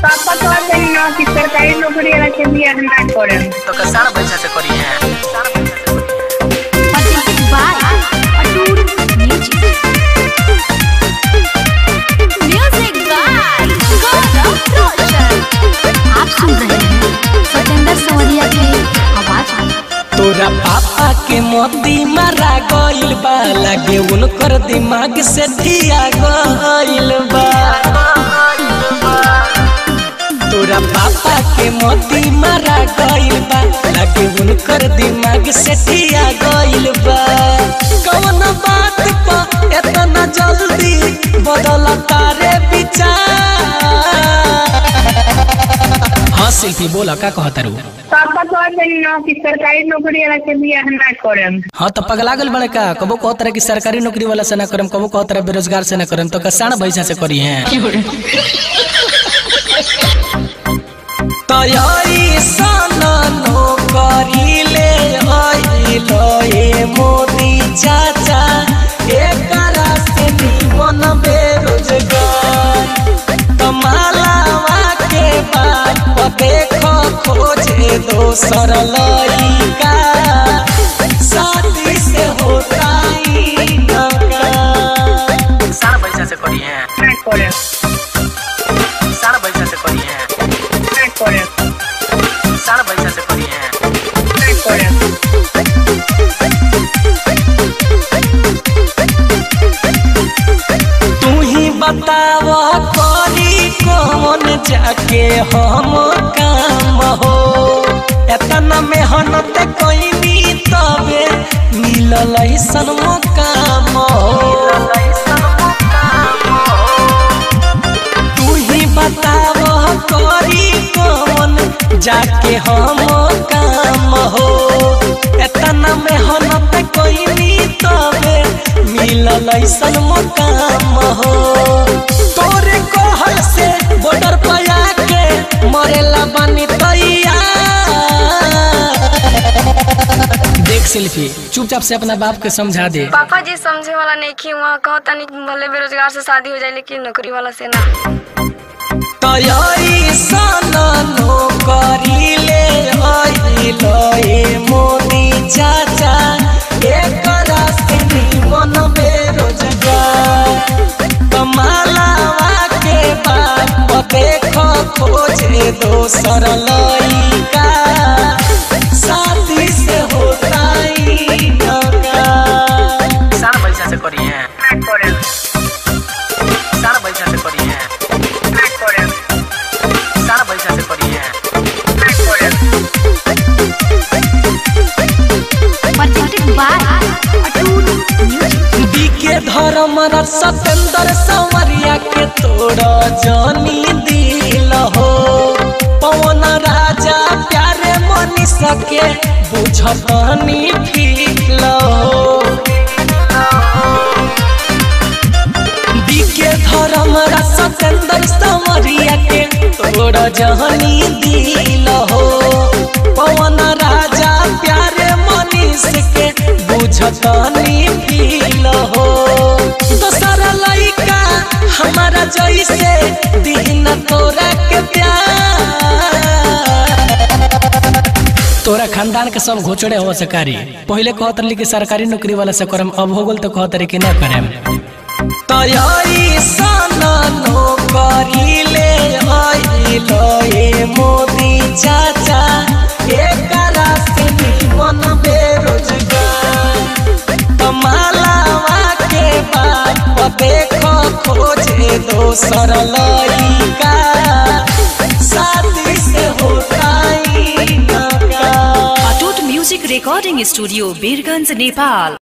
पापा कहते हैं ना कि सरकारी नौकरी वाला के बियाह ना करें तो का सारा पैसा से करी है presented by Atul Music. Music by Gaurav Roshan. आप सुन रहे हैं सत्येंद्र सवरिया की आवाज में तोरा पापा के मोती मारा गइल बा लागे उनकर दिमाग से धिया गइल बा तोरा पापा के मोती मारा गइल बा लागे उनकर दिमाग से धिया गइल बा कौन बात पर इतना जल्दी बदल तारे विचार हाँ शिल्पी बोला का कहता रू पापा कहते हैं ना कि सरकारी नौकरी वाला के बियाह ना करें हाँ तो पगला गल बड़े का कबो कहो तरह की सरकारी नौकरी वाला से ना करम कबो कहो तरह बेरोजगार से ना करम तो कसाण पैसा से करी हैं तैयारी सन नौकरी ले आइलो ए मोदी चाचा एकरा से निमन बेरोजगार कमालावा के बाप देखो खोजे दोसर लइका शादी से होता ही नका सारा पैसा से करी है ना करें सारा पैसा से करी है ना करें सारा पैसा से करी है ना करें तू ही बताव करी कौन जाके हम काम हो एतना मेहनत कैनी तबे मिलल ऐसन मुकाम हो तू ही बताव करी कौन जाके हम काम हो एतना मेहनत कैनी तबे मिलल ऐसन मुकाम हो तोरे कहल से बॉर्डर पर आके मरेला बानी तैयार देख सेल्फी चुपचाप से अपना बाप के समझा दे पापा जी समझे वाला नहीं की वहाँ कहो तनी भले बेरोजगार से शादी हो जाए लेकिन नौकरी वाला से ना तैयारी सन नौकरी ले आइलो ए मोदी चाचा एकरा से निमन बेरोजगार कमालावा के बाप देखो खोजे दोसर लइका शादी से होता ही नका सारा पैसा से करी है ना करें सारा पैसा से करी है ना करें सारा पैसा से करी है ना करें presented by Atul Music. बीके धर्म सतेंद्र संवरिया के तोड़ जानी दिल हो पवन राजा प्यारे मनी सके बुझतनी फील हो बीके धर्म सतेंद्र संवरिया के तोड़ जानी दिल हो पवन राजा प्यारे मनीष के बुझतनी फील हो दोसर लइका हमारा जैसे दिन तोरा के प्यार तोरा खानदान के सब घोचड़े हो सकारी पहले कहत रही कि सरकारी नौकरी वाला से करम अब हो गल तो कहत रही कि ना करेम तैयारी सन नौकरी ले आइलो ए मोदी चाचा एकरा से निमन बेरोजगार कमालावा के बाप देखो खोजे दोसर लइका शादी से होता ही नका Atoot music recording studio Birganj Nepal